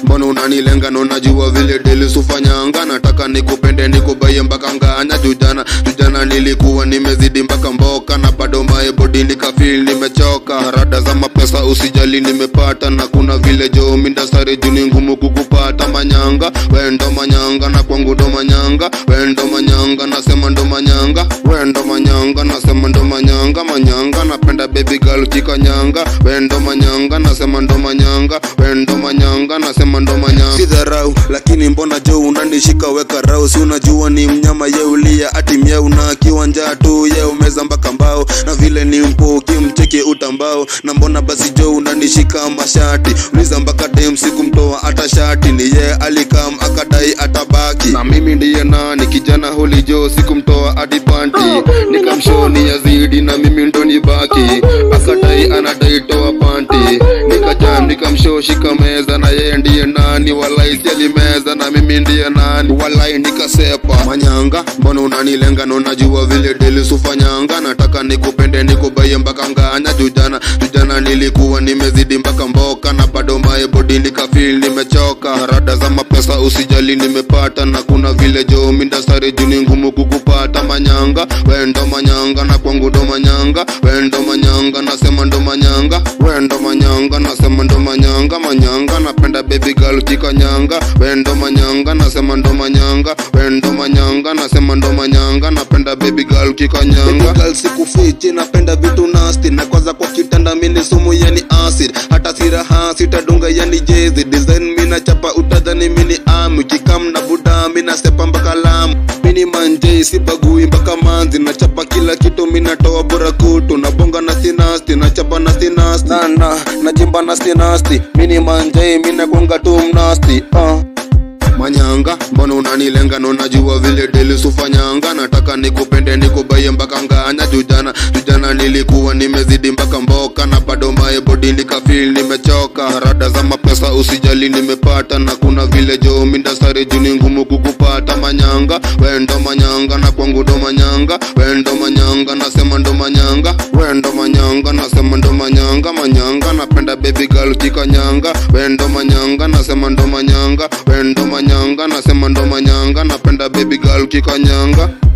mbona unanilenga na unajua vile deli sufanyanga nataka nikupende nikubaie mpaka nganya jujana jujana nilikuwa nimezidi mpaka mboka na bado mae bodi nikafil nimechoka na rada za mapesa usijali nimepata na kuna vile jo mindasari juu ni ngumu kukupata manyanga wendo manyanga na kwangu ndo manyanga wendo manyanga nasema ndo manyanga wendo manyanga nasema ndo manyanga manyanga napenda baby girl kikanyanga wendo manyanga nasema ndo manyanga wendo manyanga nasema ndo manyanga si dharau lakini mbona jo unanishika weka rau si unajua ni mnyama ye ulia ati myeu na kiwanja tu ye umeza mpaka mbao na vile ni mpoki mcheke utambao na mbona basi jo unanishika mashati uliza mpaka dem sikumtoa hata shati ni ye alikam akadai atabaki na mimi ndiye nani kijana holi jo sikumtoa hadi panti nikamshoni yazidi na mimi ndo nibaki akadai anadai toa panti nikajam nikamshoshika meza na yeye ndiye nani walai sialimeza na mimi ndiye nani walai nikasepa manyanga mbona unanilenga na unajua vile deli sufanyanga nataka nikupende nikubaie mpaka nganya jujana jujana nilikuwa nimezidi mpaka mboka na bado mae bodi nikafil nimechoka rada za mapesa usijali nimepata na kuna vile jo mindasari juu ni ngumu kukupata manyanga wendo manyanga na kwangu ndo manyanga wendo manyanga nasema ndo manyanga wendo manyanga nasema ndo manyanga manyanga napenda baby girl kikanyanga wendo manyanga nasema ndo manyanga wendo manyanga nasema ndo manyanga napenda baby girl kikanyanga baby girl sikufichi napenda vitu nasty na kwanza kwa kitanda mini sumu yani acid hata siraha sitadunga yani jezi design mina chapa utadhani mini amu kikam na buda mina sepa mpaka lamu mini manjei sibagui mpaka manzi nachapa kila kitu minatoa bora kutu nabonga na sinasti nachapa na sinasti nana najimba na sinasti mini manjei minagonga tu mnasti uh. manyanga mbona unanilenga na unajua vile deli sufanyanga nataka nikupende nikubaie mpaka nganya jujana jujana nilikuwa nimezidi mpaka mboka na bado mae bodi nikafil nimechoka rada za mapesa usijali nimepata na kuna vile jo mindasari juu ni ngumu kukupata manyanga wendo manyanga na kwangu ndo manyanga wendo manyanga nasema ndo manyanga wendo manyanga nasema ndo manyanga manyanga napenda baby girl kikanyanga wendo manyanga nasema ndo manyanga wendo manyanga nasema ndo manyanga napenda baby girl kikanyanga